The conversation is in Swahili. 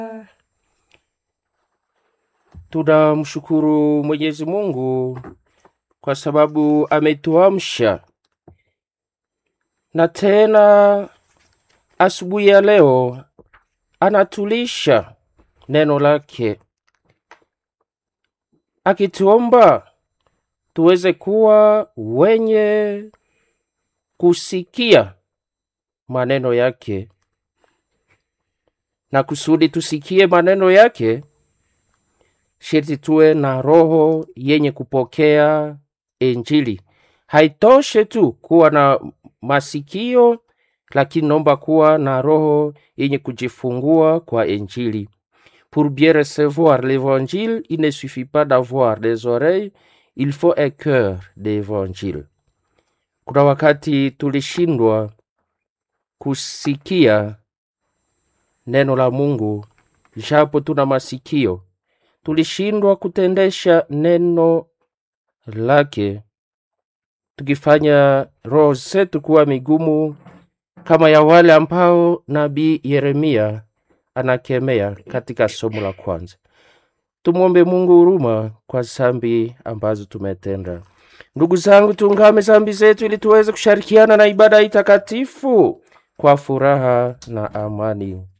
Tunamshukuru Mwenyezi Mungu kwa sababu ametuamsha na tena asubuhi ya leo anatulisha neno lake akituomba tuweze kuwa wenye kusikia maneno yake, na kusudi tusikie maneno yake, sharti tuwe na roho yenye kupokea Injili. Haitoshe tu kuwa na masikio, lakini naomba kuwa na roho yenye kujifungua kwa Injili. Pour bien recevoir l'évangile, il ne suffit pas d'avoir des oreilles, il faut un cœur d'évangile. Kuna wakati tulishindwa kusikia neno la Mungu japo tuna masikio, tulishindwa kutendesha neno lake, tukifanya roho zetu kuwa migumu kama ya wale ambao nabii Yeremia anakemea katika somo la kwanza. Tumwombe Mungu huruma kwa zambi ambazo tumetenda. Ndugu zangu, tuungame zambi zetu ili tuweze kushirikiana na ibada hii takatifu kwa furaha na amani.